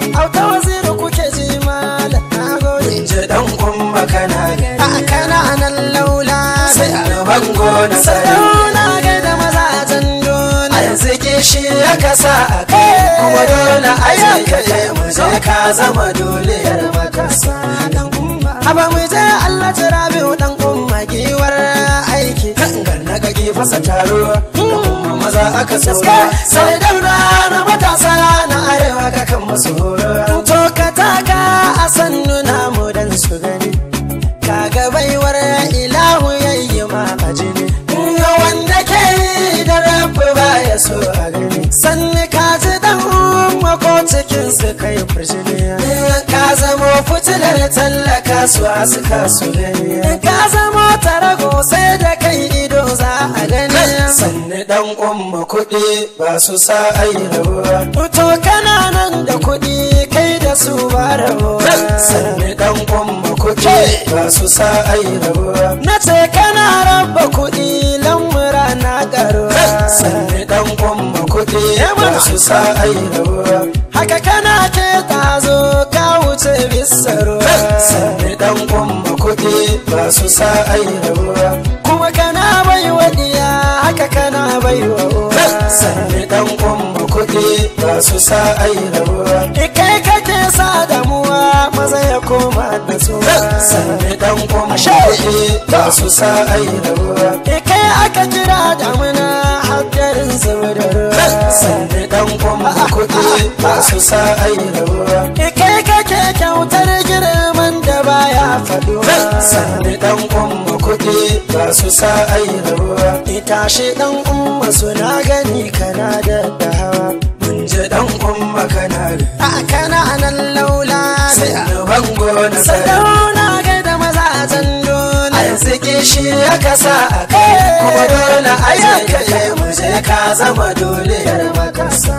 auta waziri kuke ji malam na gode ji dan umma kana a kana nan laula sai a bango na sarari sarauna gaida mazajen a dole yanzu kishi ya kasa a kai kuma dole a yi kai mu je ka zama doliyar makasa Haba mu je Allah jira biyu dan umma giwar aiki gangar na gage fasa taro kuma maza aka tsoro sai daura na matasa na arewa ka kan masu horo to ka taka a sannu namu dan su gani kaga baiwar ilahu yayi ma a jini ga wanda ke yi da rabu baya so a gani sanni ka ji dan umma ko cikin su kai furjini ka zamo fitilar tallaka su a suka su gani ka zama tarago sai da kai ido za a gani sanni dan umma kuɗi ba su sa ai rabuwa to kana nan da kuɗi kai da su ba rabuwa sanni dan umma kuɗi ba su sa ai rabuwa na ce kana raba kuɗi lamura na ƙaruwa sanni dan umma kuɗi ba su sa ai rabuwa haka kana ke tazo ka wuce bisa ruwa sanni dan umma kuɗi ba su sa ai rabuwa kuma kana bai wa diya haka kana bai wa uwa sanni dan umma kuɗi ba su sa ai rabuwa kai kake sa damuwa maza ya koma da tsuwa sanni dan umma kuɗi ba su sa ai rabuwa kai aka kira damuna haddarin zuba da ruwa sanni dan umma kuɗi ba su sa ai rabuwa kai kake kyautar girman da baya faduwa sanni dan umma kuɗi ba su sa ai rabuwa ita shi dan umma suna gani kana da dahawa mun je dan umma kana a kana nan laula sai a bango na sarari sadauna gaida mazajen dole a yanzu kishi ya kasa a kai kuma dole a yi kai mu je ka zama doliyar makasa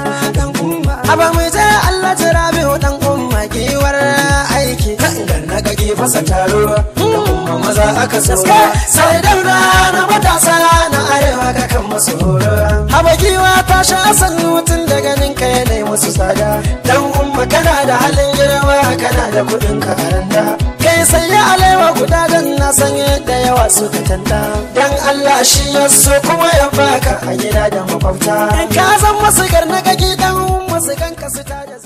Aba mu je Allah jira biyu dan umma giwar aiki gangar na gage fasa taro da kuma maza aka tsoro sai daura na matasa na arewa ka kan masu horo Haba giwa ta sha asan mutum da ganin ka yanayi musu tsada dan umma kana da halin girma kana da kuɗin ka aranda kai sai ya alewa guda dan na san yadda yawa suka tanta dan Allah shi ya so kuma ya baka a gida da makwabta in ka zan masu garna gagi dan masu ganka su ta da